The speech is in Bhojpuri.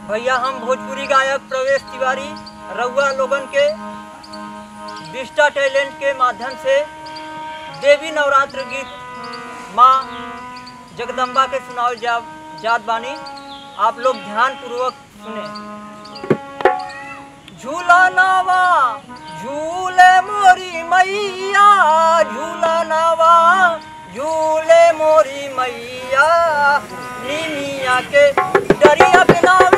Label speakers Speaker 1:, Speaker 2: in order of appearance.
Speaker 1: भैया हम भोजपुरी गायक प्रवेश तिवारी रउआ लोगन के विस्टा टैलेंट के माध्यम से देवी नवरात्र गीत माँ जगदम्बा के सुनाओ जा जात बानी आप लोग ध्यान पूर्वक सुने झूला नावा झूले मोरी मैया झूला नावा झूले मोरी मैया निमिया के डरिया बिना